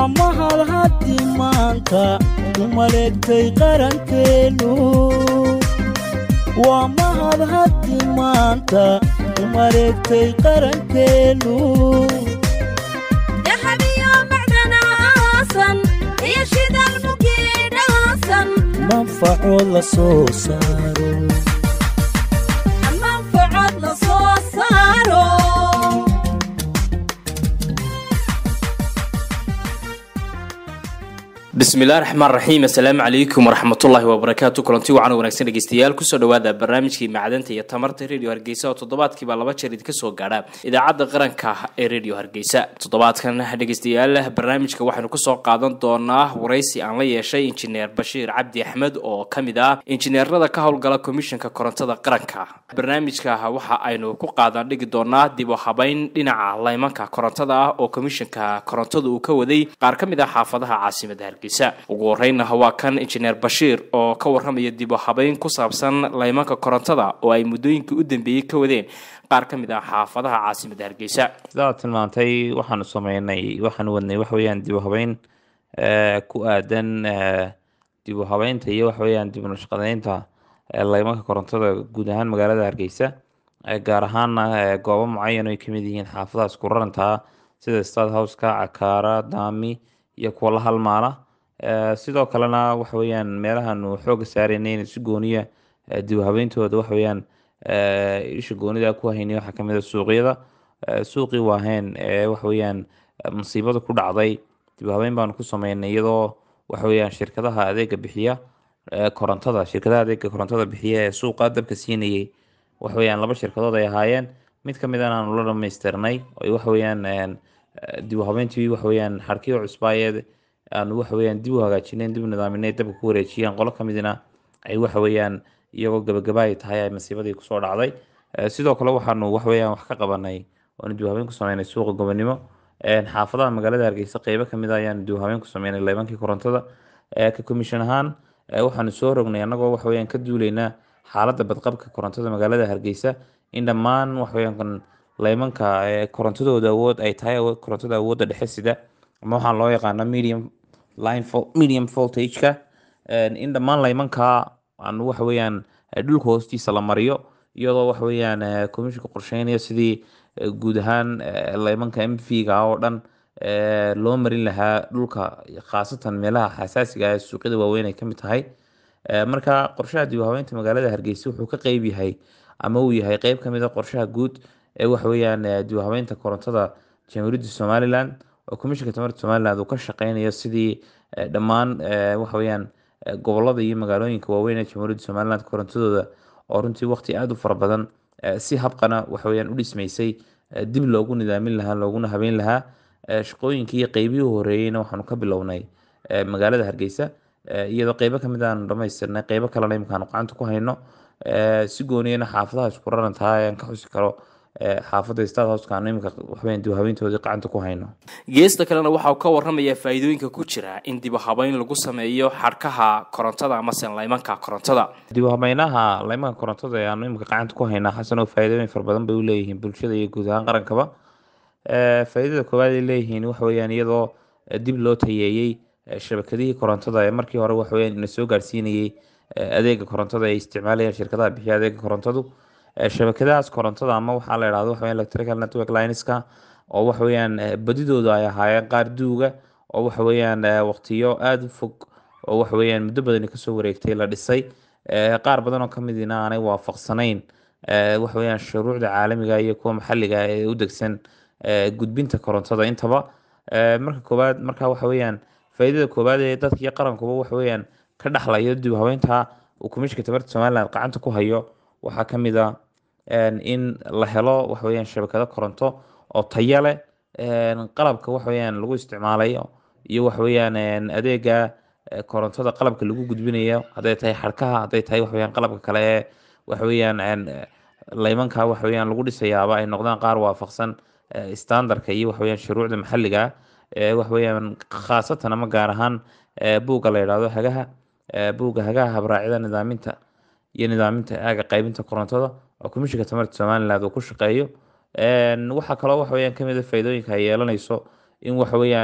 mahad haddi maanta u maleegtay qarankeennu waa mahad haddi maanta u maleegtay qarankeennu dahabiyo macdana aasan iyo shidaal mugiidhaasan manfacood la soo saaro manfacad la soo saaro bismillahi raxmaan raxiim assalaamu calaykum waraxmatullaahi wabarakaatu kulanti wacan wanaagsan dhegeystayaal kusoo dhawaada barnaamijkii macdanta iyo tamarta radio hargeysa oo toddobaadkiiba laba jeer idinka soo gaadha idaacadda qaranka ee radio hargeysa toddobaadkan dhegeystayaal barnaamijka waxaynu kusoo qaadan doonaa waraysi aan la yeeshay injineer bashiir cabdi axmed oo ka mid ah injineerada ka howlgala komishanka korontada qaranka barnaamijka waxa aynu ku qaadan dhigi doonaa dib u habeyn dhinaca laymanka korontada ah oo komishanka korontada uu ka waday qaar ka mid ah xaafadaha caasimada hargeysa ugu horeyna waa kan injineer bashiir oo ka waramaya dib u habeyn ku saabsan laymanka korontada oo ay muddooyinkii u dambeeyey ka wadeen qaar ka mid ah xaafadaha caasimada hargeysa sidaad tilmaantay waxaanu sameynay waxaanu wadnay waxa weeyaan dib u habeyn eh, ku aadan eh, dib u habeynta iyo waxa weeyaan dib u nashqadeynta eh, laymanka korontada guud ahaan magaalada hargeysa eh, gaar ahaana eh, goobo mucayan oo ay kamid yihiin xaafadahaas ku rarantaa sida stad houseka cakaara daami iyo kuwa la halmaala Eh, sidoo kalena waxa weeyaan meelahaanu xooga saaraynay in si gooniya eh, dib u habeyntooda waxa weeyaan eh, isha goonida ku haynay waxaa kamid a suuqyada Eh, suuqii waaheen ee waxa weeyaan eh, musiibada ku dhacday dib u habeyn baanu ku sameynay iyadoo waxa weeyaan shirkadaha adeega bixiya eh, korontada shirkadaha adeega korontada bixiya ee suuqa dabka siinayay waxa weeyaan laba shirkadood ay ahaayeen mid ka mid an aanu la dhamaystirnay oo waxa weeyaan eh, dib u habeyntii waxa weeyaan xarkiyo cusbaayeed aanu waxa weeyaan dib u hagaajineen dib u nidaaminay dabka ku wareejiyeen qolo ka midna ay waxa weeyaan iyagoo gabagaba ay tahay ay masiibadii kusoo dhacday Eh, sidoo kale waxaanu waxa weeyaan wax ka qabanay oonu dib u habeyn ku sameynay suuqa gobonimo Eh, xaafadaha magaalada hargeysa qeybo kamid a ayaanu dib u habeyn ku sameynay laybankii korontada Eh, ka commission ahaan eh, waxaanu soo rognay annagoo waxa weeyaan ka duuleynaa xaaladda badqabka korontada magaalada hargeysa in dhammaan waxa weeyaan kan laymanka eh, korontadooda awood ay tahay awood- korontada awoodda dhexe sida ama waxaa loo yaqaana medium line vol- medium voltage-ka Eh, in dhammaan laymanka aan waxa weeyaan eh, dhulka hoostiisa la mariyo iyadoo waxa weeyaan eh, komishanka qorsheynaya sidii eh, guud ahaan eh, laymanka m v ga oo dhan eh, loo marin lahaa dhulka khaasatan meelaha xasaasiga ah ee suuqyada waaweyn ay kamid tahay Eh, marka qorshaha dib u habeynta magaalada hargeysa wuxuu ka qeyb yahay ama uu yahay qeyb kamid a qorshaha guud ee waxa weeyaan eh, dib u habeynta korontada jamhuuriyadda somaliland oo komishanka tamarta somaliland uu ka shaqeynayo sidii eh, dhammaan eh, waxa weeyaan eh, gobolada iyo magaalooyinka waaweyn ee jamhuuriyadda somaliland korontadooda oo runtii waqti aada u fara badan eh, si habqana waxa weeyaan u dhismaysay eh, dib loogu nidaamin lahaa looguna habeyn lahaa Eh, shaqooyinkii iyo qeybihii horeeyeyna waxaanu ka bilownay eh, magaalada hargeysa Eh, iyadoo qeybo kamid aanu dhamaystirnay qeybo kalena imikaanu gacanta ku hayno Eh, si gooniyana xaafadaha isku rarantaha ayaan ka xusi karo eh, xaafadda stad houseka aanu imika waxweyn dib u habeyntoodii gacanta ku hayno geesta kalena waxa uu ka waramayaa faa'iidooyinka ku jira in dib u habeyn lagu sameeyo xadhkaha korontada amase laymanka korontada dib u habeynaha laymanka korontada ee aanu imika gacanta ku haynaa xasan oo faa'iidooyin fara badan bay u leeyihiin bulshada iyo guud ahaan qarankaba Eh, faa'iidada koowaad ay leeyihiin waxa weeyaan iyadoo eh, dib loo tayeeyey eh, shabakadihii korontada ee markii hore waxa weeyaan ina soo gaarsiinayey eh, adeega korontada ay isticmaalayaan shirkadaha bixiya adeega korontadu Eh, shabakadahaas korontada ama waxaa la idhahdo waxa weeyaan electrical network lineska oo waxa weeyaan eh, badidooda ay ahaayeen qaar duuga oo waxa weeyaan eh, waqtiyo aada u fog oo waxa weeyaan muddo badani kasoo wareegtay la dhisay Eh, qaar badan oo kamidina aanay waafaqsanayn eh, waxa weeyaan shuruucda caalamiga iyo kuwa maxalliga ah ee u degsan eh, gudbinta korontada intaba Eh, marka koowaad marka waxa weeyaan faa'iidada koowaad ee dadka iyo qarankuba waxa weeyaan ka dhexlayo dib u habeynta uu komishanka tamarta somaliland gacanta ku hayo waxaa kamid a en, in la helo waxa weeyaan shabakado koronto oo tayo leh en, qalabka waxa weeyaan lagu isticmaalayo iyo waxa weeyaan en, adeega eh, korontada qalabka lagu gudbinayo hadday tahay xadhkaha hadday tahay waxa weeyaan qalabka kale ee waxa weeyaan en, eh, laymanka waxa weeyaan lagu dhisayaaba ay noqdaan qaar waafaqsan eh, standardka iyo waxa weeyaan shuruucda maxalliga ah ee waxa weeyaan khaasatan ama gaar ahaan eh, buugga la yidhaahdo hagaha eh, buugga hagaha habraacida nidaaminta iyo nidaaminta aaga qaybinta korontada oo komishinka tamarta somaliland uu ku shaqeeyo En, waxaa kaloo waxa weeyaan kamid a faa'iidooyinka ay yeelanayso in waxa weeyaan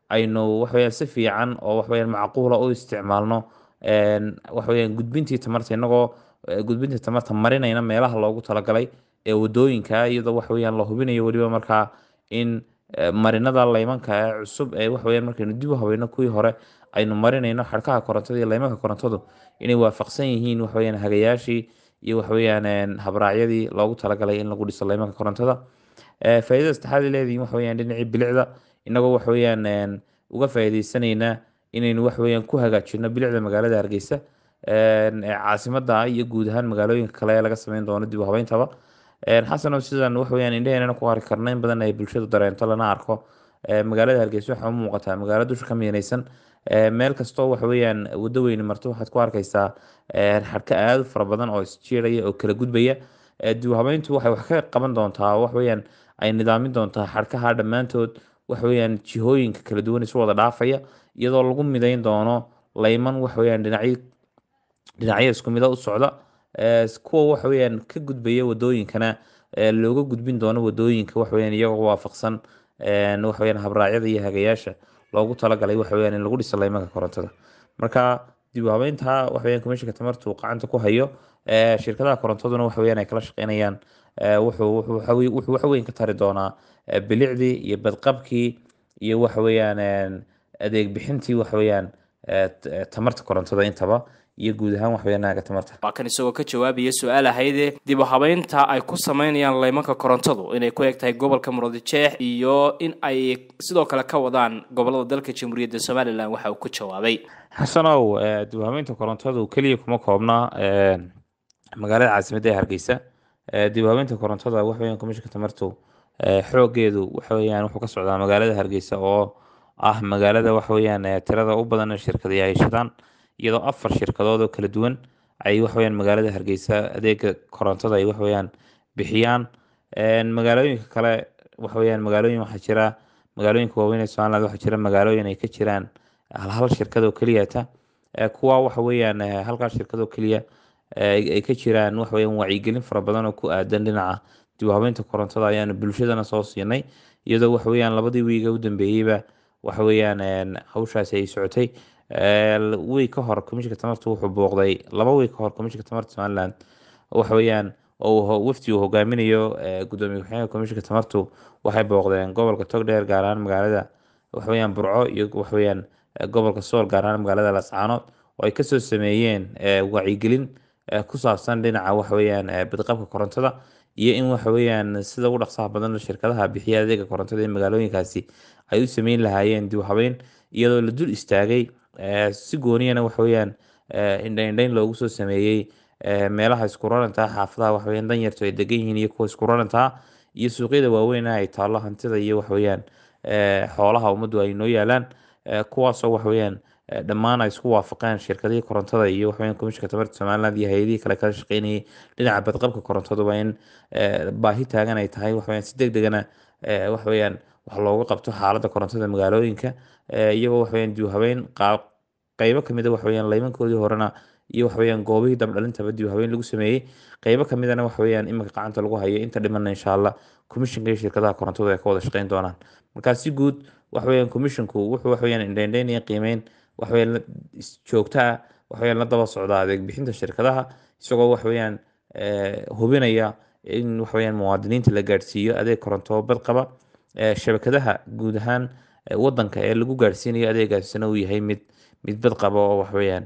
aynu waxaweyaan si fiican oo waxaweyaan macquula u isticmaalno een, waxaweyaan gudbintii tamarta inagoo eh, gudbintii tamarta marinayna meelaha loogu talagalay ee wadooyinka iyadoo waxaweyaan la hubinayo weliba markaa in eh, marinada laymanka ee cusub ee waxaweyaan markaynu dib u habayno kuwii hore aynu marinayno xadhkaha korontada iyo laymanka korontadu inay waafaqsan yihiin waxaweyaan hagayaashii iyo waxaweyaan een, habraacyadii loogu talagalay in lagu dhiso laymanka korontada Eh, faa'iidada saddexaad ay leedihiin waxa weyaan dhinacii bilicda inagoo waxa weyaan een, uga faa'iideysanayna inaynu waxa weyaan ku hagaajino bilicda magaalada hargeysa een, ee caasimada iyo guud ahaan magaalooyinka kale ee laga sameyn doono dib u habeyntaba Een, xasanow sidan waxa weyaan indhaheenana ku arki karna in badan ay bulshadu dareento lana arko Eh, magaalada hargeysa waxaa u muuqataa magaalo dusha ka miyanaysan Eh, meel kastoo waxa weyaan waddo weyni marto waxaad ku arkeysaa eh, xadhka aad u fara badan oo isjiiraya oo kala gudbaya Eh, dib u habeyntu waxay wax ka qaban doontaa wax weyaan ay nidaamin doontaa xadhkaha dhammaantood waxa weyaan jihooyinka kala duwan isu wada dhaafaya iyadoo lagu mideyn doono layman waxa weyaan dhinacyo dhinacyo isku mida u socda Eh, kuwa waxa weyaan ka gudbaya wadooyinkana eh, looga gudbin doono wadooyinka waxa weyaan iyagoo waafaqsan een, waxa weyaan habraacyada iyo hagayaasha loogu talagalay waxa weyaan in lagu dhiso laymanka korontada marka dib u habeynta waxa weyaan komishinka tamartu gacanta ku hayo eh, shirkadaha korontaduna waxa weyaan ay kala shaqeynayaan eh, wuxuu wuxuu waxa wey- wuxuu wax weyn ka tari doonaa eh, bilicdii iyo badqabkii iyo waxa weyaan een, adeeg bixintii waxa weyaan eh, t- eh, tamarta korontada intaba iyo guud ahaan waxa weyaan naaga tamarta waa kan isagoo ka jawaabaya su-aal ahayde dib u habeynta ay ku sameynayaan laymanka korontadu inay ku eg tahay gobolka murudijeex iyo in ay sidoo kale ka wadaan gobolada dalka jamhuuriyadda somalilan waxa uu ku jawaabay xasanow eh, dib u habeynta korontadu keliya kuma koobna eh, magaalada caasimadda ee hargeysa Eh, dib u habeynta korontada waxa weyaan komishinka tamartu eh, xoogeedu waxa weyaan wuxuu ka socdaa magaalada hargeysa oo ah magaalada waxa weyaan eh, tirada u badan ee shirkadaha ay shidaan iyadoo afar shirkadood oo kala duwan ay waxa weyaan magaalada hargeysa adeega korontada ay waxa weyaan bixiyaan Een, magaalooyinka kale waxa weyaan magaalooyin waxaa jira magaalooyinka waaweyn ee somaliland waxaa jira magaalooyin ay ka jiraan hal hal shirkad oo keliyata Eh, kuwa waxa weyaan eh, halkaa shirkad oo keliya eh, ay ay ka jiraan waxa weyaan wacyigelin fara badan oo ku aadan dhinaca dib u habeynta korontada ayaanu bulshadana soo siinay iyadoo waxa weyaan labadii wiiga u dambeeyeyba waxa weyaan een, hawshaasi ay socotay Eh, wiig ka hor komishinka tamartu wuxuu booqday laba wiig ka hor komishinka tamarta somaliland waxa weyaan oo uu ho- wafdi uu hogaaminayo eh, gudoomiye ku-xigeenka komishinka tamartu waxay booqdeen gobolka togdheer gaar ahaan magaalada waxa weyaan burco iyo waxa weyaan eh, gobolka sool gaar ahaan magaalada lascaanood oo ay kasoo sameeyeen eh, wacyigelin eh, ku saabsan dhinaca waxa weyaan eh, badqabka korontada iyo in waxa weyaan sida ugu dhaqsaha badan shirkadaha bixiya adeega korontada ee magaalooyinkaasi ay u sameyn lahaayeen dib u habeyn iyadoo la dul istaagay eh, si gooniyana waxa weyaan eh, indha indhayn loogu soo sameeyey eh, meelaha isku rarantaa xaafadaha waxa weyaan danyartu ay degan yihiin iyo kuwa isku rarantaa iyo suuqyada waaweyn ay taallo hantida iyo waxa weyaan eh, xoolaha ummaddu ay noo yaalaan eh, kuwaasoo waxa weyaan eh, dhammaan ay isku waafaqeen shirkadihii korontada iyo waxa weyaan komishinka tamarta somaliland iyo hay-adihii kale kala shaqeynayay dhinaca badqabka korontadu waa in eh, baahi taagan ay tahay waxa weyaan si deg degana eh, waxa weyaan wax looga qabto xaaladda korontada magaalooyinka eh, iyagoo waxa weyaan dib u habeyn qaab qeybo kamid a waxa weyaan laymankoodii horena iyo waxa weyaan goobihii dabdhalintaba dib u habeyn lagu sameeyey qeybo kamidana waxa weyaan iminka gacanta lagu hayo inta dhimana insha allah komishinka iyo shirkadaha korontadu ay ka wada shaqeyn doonaan marka si guud waxa weyaan komishinku wuxuu waxa weyaan indheindheyn iyo qiimeyn waxa weyaan la- is- joogto ah waxa weyaan la daba socda adeeg bixinta shirkadaha isagoo waxa weyaan eh, hubinaya in waxa weyaan muwaadiniinta la gaadhsiiyo adeeg koronto oo bad qaba Eh, shabakadaha guud ahaan eh, wadanka ee lagu gaadhsiinayo adeegaasina uu yahay mid mid bad qaba oo waxa weyaan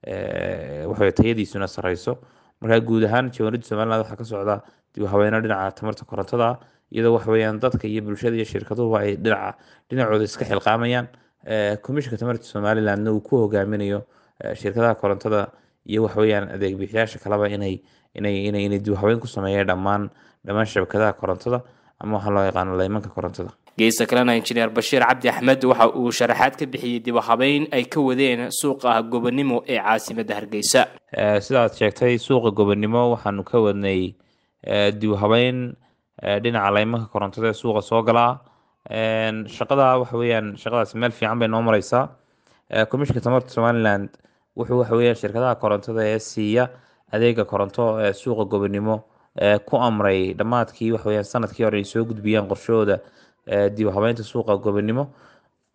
eh, waxa weyaan tayadiisuna sareyso marka guud ahaan jamhuuriyadda somaliland waxaa ka socda dib u habeeno dhinaca tamarta korontada ah iyadoo waxa weyaan dadka iyo bulshada iyo shirkaduhuba ay dhinaca dhinacooda iska xilqaamayaan Eh, komishinka tamarta somalilandna uu ku hogaaminayo eh, shirkadaha korontada iyo waxa weyaan adeeg bixiyaasha kaleba inay inay inay inay dib u habeyn ku sameeyaan dhammaan dhammaan shabakadaha korontada ama waxaa loo yaqaano laymanka korontada geesta kalena injineer bashiir cabdi axmed waxa uu sharaxaad ka bixiyey dib u habeyn ay ka wadeen suuqa gobonimo ee caasimadda hargeysa Eh, sidaad sheegtay suuqa gobonimo waxaanu ka wadnay eh, dib u habeyn eh, dhinaca laymanka korontada ee suuqa soo galaa Een, shaqada waxa weyaan shaqadaas meel fiican bay noo mareysaa Eh, komishinka tamarta somaliland wuxuu waxa weyaan shirkadaha korontada ee siiya adeega koronto ee suuqa gobonimo eh, ku amray dhammaadkii waxa weyaan sanadkii hore ay soo gudbiyaan qorshahooda eh, dib u habeynta suuqa gobonimo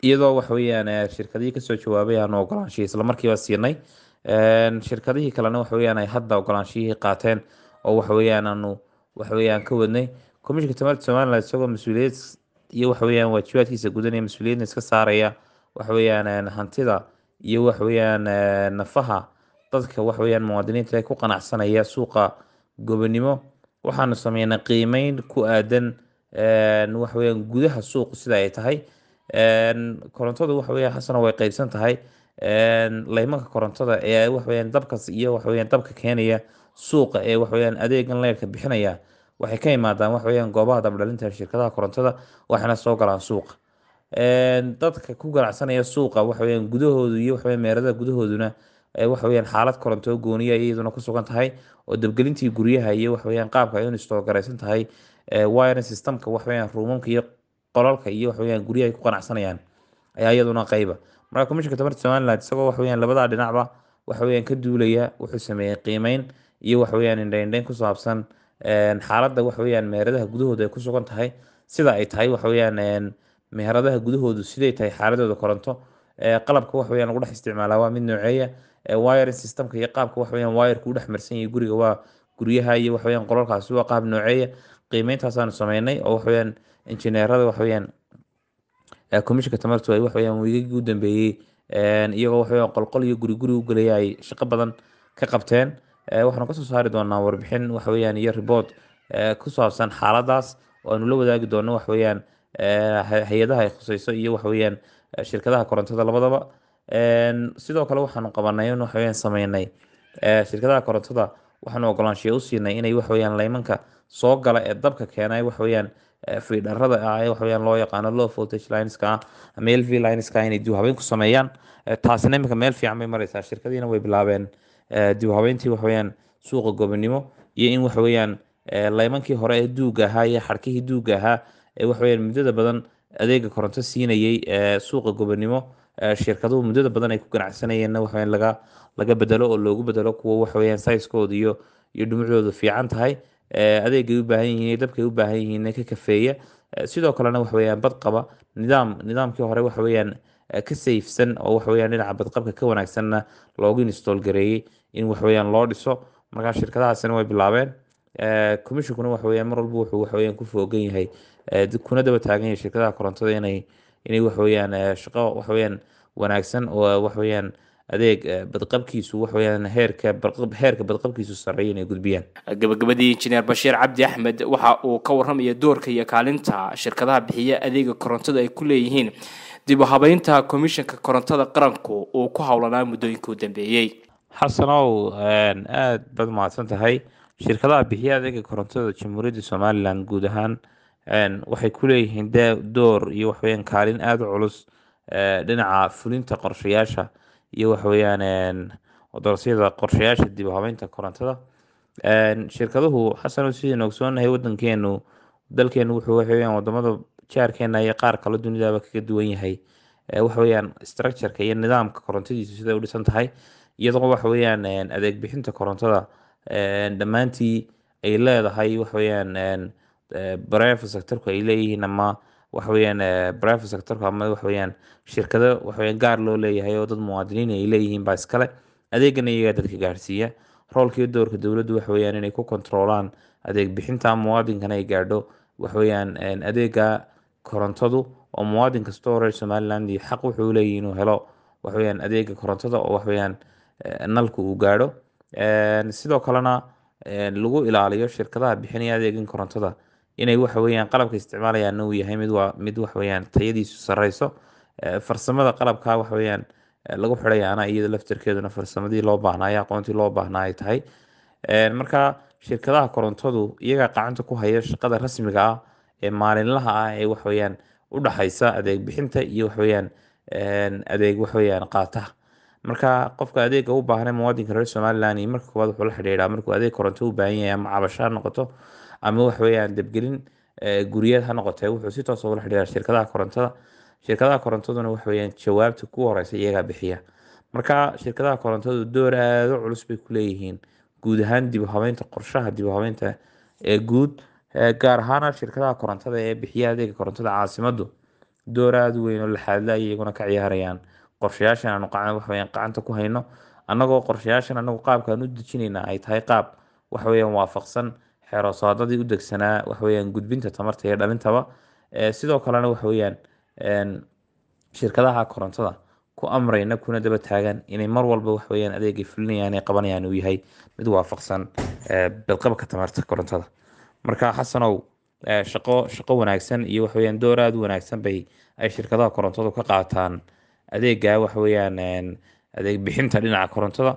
iyadoo waxa weeyaan eh, shirkadihii kasoo jawaabay aanu ogolaanshihii isla markiiba siinay Een, shirkadihii kalena waxa weeyaan ay hadda ogolaanshihii qaateen oo waxa weeyaan aanu waxa weeyaan ka wadnay komishinka tamarta somaliland isagoo mas-uuliyad iyo waxa weeyaan waajibaadkiisa gudanaya mas-uuliyadna iska saaraya waxa weeyaan een, hantida iyo waxa weeyaan eh, nafaha dadka waxa weeyaan muwaadiniinta ee ku qanacsanaya suuqa gobonimo waxaanu sameynay qiimeyn ku aadan een, waxa weeyaan gudaha suuqu sida ay tahay Een, korontadu waxa weeyaan xasana way qeybsan tahay Een, laymanka korontada ee waxa weeyaan dabkas iyo waxa weeyaan dabka keenaya suuqa ee waxa weeyaan adeegan leerka bixinaya waxay ka imaadaan waxa weeyaan goobaha dabdhalinta shirkadaha korontada waxayna soo galaan suuqa Een, dadka ku ganacsanaya suuqa waxa weeyaan gudahoodu iyo waxa weeyaan meerada gudahooduna ee waxa weeyaan xaalad koronto gooniya iyaduna ku sugan tahay oo dabgelintii guryaha iyo waxa weeyaan qaabka ay u install garaysan tahay ee wiring systemka waxa weeyaan ruumamka iyo qolalka iyo waxa weeyaan guryaha ay ku qanacsanayaan ayaa iyaduna qayba marka komishinka tamarta somaliland isagoo waxa weeyaan labadaa dhinacba waxa weeyaan ka duulaya wuxuu sameeyey qiimeyn iyo waxa weeyaan indhaindhayn ku saabsan een, xaaladda waxa weeyaan meheradaha gudahooda ay ku sugan tahay sida ay tahay waxa weeyaan een, meheradaha gudahoodu siday tahay xaaladooda koronto ee, qalabka waxa weeyaan lagu dhex isticmaalaa waa mid nooceeya ee, wiring systemka iyo qaabka waxa weeyaan wireka u dhex marsan yahay guriga waa guryaha iyo waxa weeyaan qolalkaasi waa qaab nooceeya qiimeyntaasaanu sameynay oo waxa weeyaan injineerada waxa weeyaan ee, komishinka tamartu ay waxa weeyaan wiigagii u dambeeyey een, iyagoo waxa weeyaan qolqol iyo guri guri u gelaya ay shaqo badan ka qabteen Ee, waxaanu kasoo saari doonaa warbixin waxa weeyaan iyo report ee, ku saabsan xaaladaas oo aanu la wadaagi doono waxa weeyaan ee, hay- hay-adaha ay khuseyso iyo waxa weeyaan ee, shirkadaha korontada labadaba Een, sidoo kale waxaanu qabanay in waxa weeyaan sameynay ee, shirkadaha korontada waxaanu ogolaanshiyo u siinay inay waxa weeyaan laymanka soo gala ee dabka keenay waxa weeyaan ee, fiidharada ah ee waxa weeyaan loo yaqaano low voltage lineska ah ama lv lineska ah inay dib u habeyn ku sameeyaan Ee, taasina iminka meel fiican bay mareysaa shirkadiina way bilaabeen ee, dib u habeyntii waxa weeyaan suuqa gobonimo iyo in waxa weeyaan ee, laymankii hore ee duuga ahaa iyo xadhkihii duuga ahaa ee waxa weeyaan muddada badan adeega koronto siinayay ee, suuqa gobonimo ee, shirkaduhu muddada badan ay ku ganacsanayeenna waxa weeyaan laga laga bedelo oo loogu bedelo kuwa waxa weeyaan sayskooda iyo iyo dhumucdoodu fiican tahay ee, adeegay u baahan yihiin iyo dabkay u baahan yihiin ka kafeeya Ee, sidoo kalena waxa weeyaan bad qaba nidaam nidaamkii hore waxa weeyaan ee, ka sayfsan oo waxa weeyaan dhinaca badqabka ka wanaagsanna loogu install gareeyey in waxa weeyaan loo dhiso markaa shirkadahaasina way bilaabeen Ee, commissionkuna waxa weeyaan mar walba wuxuu waxa weeyaan ku foogan yahay ee, dib- kuna daba taagan yahay shirkadaha korontada inay inay waxa weeyaan ee, shaqo waxa weeyaan wanaagsan oo waxa weeyaan adeeg ee, badqabkiisu waxa weeyaan heerka badqab heerka badqabkiisu sarreeya inay gudbiyaan gabagabadii injineer bashiir cabdi axmed waxa uu ka waramaya doorka iyo kaalinta shirkadaha bixiya adeega korontada ay ku leeyihiin dib u habeynta komishanka korontada qaranku uu ku howlanaa muddooyinkii u dambeeyey xasanow een, aad baad mahadsan tahay shirkadaha bixiya adeega korontada jamhuuriyadda somalilan guud ahaan een, waxay ku leeyihiin de- door iyo waxaweyaan kaalin aada u culus ee, dhinaca fulinta qorshayaasha iyo waxaweyaan een, doorsiyada qorshayaasha dib u habeynta korontada Een, shirkaduhu xasanow sidaynu ogsoonahay wadankeenu dalkeenu wuxuu waxaweyaan wadamada jaarkeena iyo qaar kale dunidaba kaga duwan yahay Ee, waxa weeyaan structureka iyo nidaamka korontadiisu siday u dhisan tahay iyadoo waxa weeyaan een, adeeg bixinta korontada een, dhammaantii ay leedahay waxa weeyaan een, ee, private sectorku ay leeyihiin ama waxa weeyaan ee, private sectorku ama waxa weeyaan shirkado waxa weeyaan gaar loo leeyahay oo dad muwaadiniin ay leeyihiin baa iskale adeegana iyagaa dadka gaarsiiya roolka iyo doorka dowladdu waxa weeyaan inay ku kontroolaan adeeg bixinta muwaadinkana ay gaadho waxa weeyaan een, adeega korontadu oo muwaadin kasta oo reer somaliland iyo xaq wuxuu u leeyahay inuu helo waxa weeyaan adeega korontada oo waxa weeyaan ee, nalka uu gaadho Een, sidoo kalena een, lagu ilaaliyo shirkadaha bixinaya adeegan korontada inay waxa weeyaan qalabka isticmaalayaana uu yahay mid waa mid waxa weeyaan tayadiisu sareyso Ee, farsamada qalabka waxa weeyaan ee, lagu xidhayaana iyada laftirkeeduna farsamadii loo baahnaa iyo aqoontii loo baahnaa ay tahay Een, marka shirkadaha korontadu iyagaa gacanta ku haya shaqada rasmiga ah ee maalinlaha ah ee waxa weeyaan u dhaxaysa adeeg bixinta iyo waxa weeyaan een, adeeg waxa weeyaan qaataha marka qofka adeega u baahnay muwaadinka reer somaliland iyo marka koowaad wuxuu la xidhiidhaa markuu adeeg koronto u baahan yahay ama cabasho ha noqoto ama waxa weeyaan debgelin ee, guryeed ha noqotee wuxuu si toos ula xidhiidhaa shirkadaha korontada shirkadaha korontaduna waxa weeyaan jawaabta ku horeysa iyagaa bixiya marka shirkadaha korontadu door aada u culus bay ku leeyihiin guud ahaan dib u habeynta qorshaha dib u habeynta ee guud Ee, gaar ahaana shirkadaha korontada ee bixiya adeega korontada caasimaddu door aada u weyn oo laxaadla ay iyaguna ka ciyaarayaan qorshayaashan aanu qacan waxaweyaan gacanta ku hayno annagoo qorshayaashan anagu qaabkaan u dejinayna ay tahay qaab waxaweyaan waafaqsan xeeroosaadadii u degsanaa waxaweyaan gudbinta tamarta iyo dhalintaba sidoo kalena waxaweyaan shirkadaha korontada ku amrayna kuna daba taagan inay mar walba waxaweyaan adeegay fulinayaan ee qabanayaan uu yahay mid waafaqsan badqabka tamarta korontada marka xasanow shaqo shaqo wanaagsan iyo waxaweyaan door aada u wanaagsan bay ay shirkadaha korontadu ka qaataan adeega waxaweyaan adeeg bixinta dhinaca korontada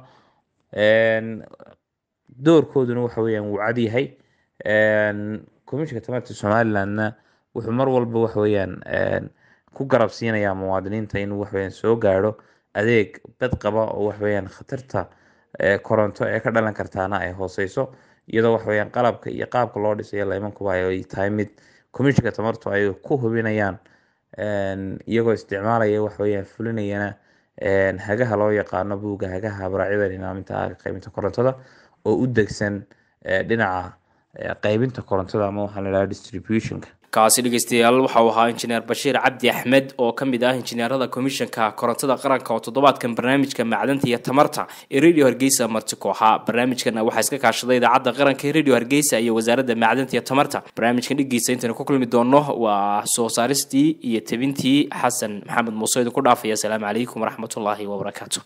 doorkooduna waxaweyaan wuu cad yahay komishinka tamarta somalilandna wuxuu mar walba waxaweyaan ku garab siinayaa muwaadiniinta inuu waxaweyaan soo gaadho adeeg bad qaba oo waxaweyaan khatarta koronto ee ka dhalan kartaana ay hooseyso iyadoo waxaweyaan qalabka iyo qaabka loo dhisayo laymankuba ay tahay mid komishinka tamartu ay ku hubinayaan iyagoo isticmaalaya waxaweyaan fulinayana hagaha loo yaqaano buugga hagaha habraacyada nidaaminta qaybinta korontada oo u degsan dhinaca qaybinta korontada ama waxaa la idhaha distributionka kaasi dhegeystayaal waxa uu ahaa injineer bashiir cabdi axmed oo ka mid ah injineerada komishanka korontada qaranka oo toddobaadkan barnaamijka macdanta iyo tamarta ee radio hargeysa marti kooxa barnaamijkana waxaa iska kaashaday idaacadda qaranka ee radio hargeysa iyo wasaaradda macdanta iyo tamarta barnaamijkan dhigiisa intaynu ku kulmi doono waa soo saaristii iyo tebintii xasan maxamed muuse idinku dhaafaya asalaamu calaykum waraxmatullaahi wabarakaatu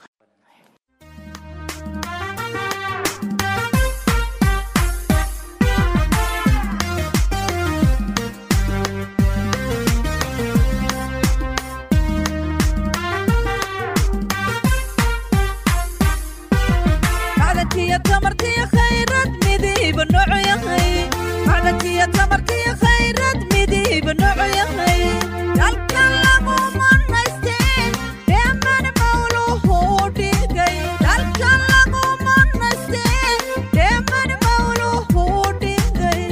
macdankiyo tamarkiyo khayrad midiiba noocu yahay macdankiyo tamarkiyo khayrad midiiba noocu yahay dalka lagu manaysteen dheeman mawluhu dhigay dalka lagu manaysteen dheeman mawluhu dhigay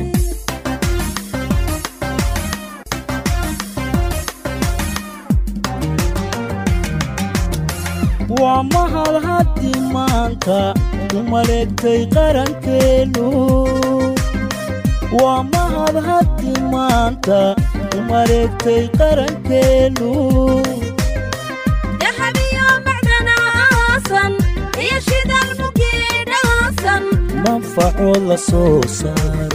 waa mahad haddi maanta u maleegtay qarankeennu waa mahad haddi maanta u maleegtay qarankeennu dahabiyo macdana aasan iyo shidal mugiidhaasan manfaco la soo saar